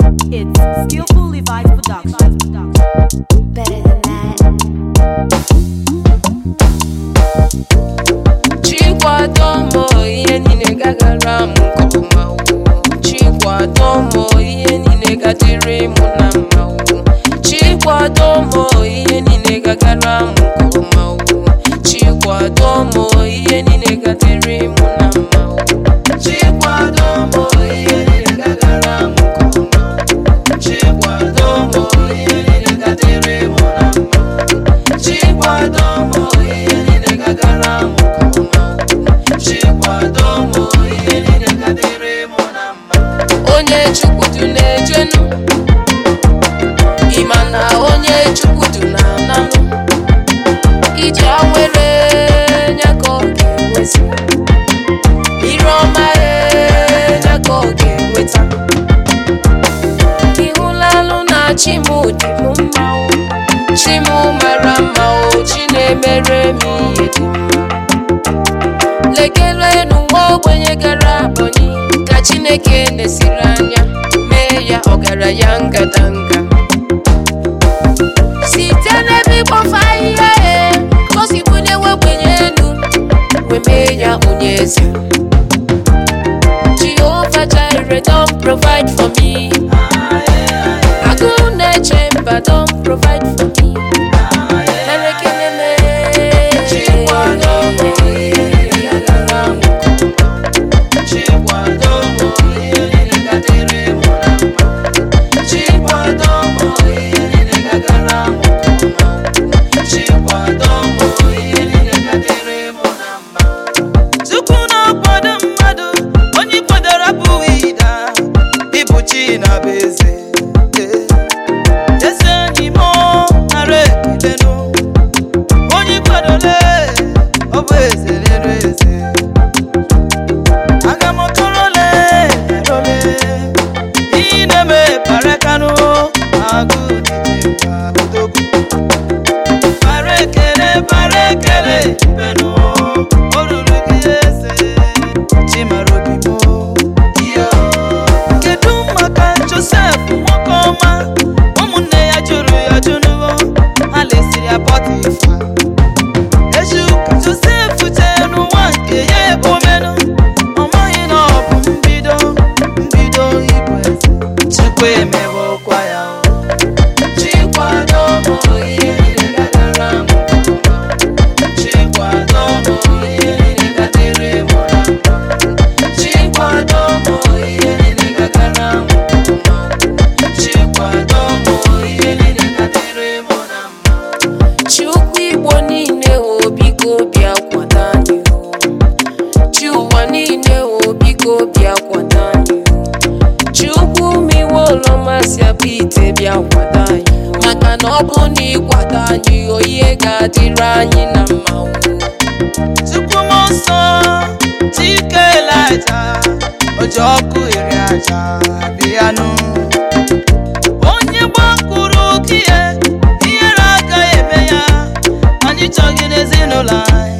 It's Skillfully Vibes Production. Better than that. chikwado m ihe niile gagara m nke ọma o. chikwado m ihe niile gadịrị m na mma o. chikwado m ihe niile gagara m nke ọma o. chikwado m ihe niile gadịrị m na mma o. chikwado m ihe niile gagara m nke ọma chikwado m ihe niile gadịrị m na mma chikwado m ihe niile gagara m nke ọma chikwado m ihe niile gadịrị m na mma onye chukwudu na-ejenu ịma na onye chukwudu na-analụ iji awere nya ka ọ ga-enwezi ire ọma nya ka ọ ga-enweta ịhụlalụ na chi m dị m mma o chi m mara mma o chi na-emere m ihe dị mma lekelenu nwa ogbenye gara abọnyi ka chineke nesiri anya mee ya ọgaranya ngadanga site n'ebe ịkpọfe ahịhịa e gosikwenye wegbenye elu wee mee ya onye eze Jehovah Jireh don provide for me agụ na-eche mba don provide for me mere ekele mee chikwado m ihe gagara m nke ọma chikwado m ihe niile gadịrị m na mma chikwado m ihe niile gagara m nke ọma chikwado m ihe niile gadịrị m na mma Chukwu na-akwado mmadụ onye kwadoro abụghị ịda ịbụ chi na bụ eze eze enyi m nara ekelenu onye kwadole ọ bụ eze lere eze aga m ọtọrọle erole ihe na-eme parekanụ agụ dịje mba odogwu bara ekele bara ekele benu o ruru gị eze chimara obi m kedu maka josef nwoke ọma ụmụnne ya jụrụ ya jụnụwo ha lesiri ya pọtifa eji ụka josef jee n'ụwa nke ya ebe omenụ ọ maghị na ọ bụ mbido mbido ịbụ eze chukwu emewokwa ya o chikwado m ihe niile gagara m nke ọma chikwado m ihe niile gadịrị m na mma chikwado m ihe niile gagara m nke ọma chikwado m ihe niile gadịrị m na mma chukwu igbo niile o biko bịa kwado anyị o chi ụwa niile o biko bịa kwado anyị o chukwu miwe ụlọmasị abụ ite bịa kwado anyị maka na ọ bụ na ịkwado anyị o ihe ga-adịrị anyị na mma o chukwu m nsọ chike elija oji ọkụ iri aja bịanụ onye gbakwuru gị ihe ihere agaghị eme ya anyị chọghị n'ezinụlọ anyị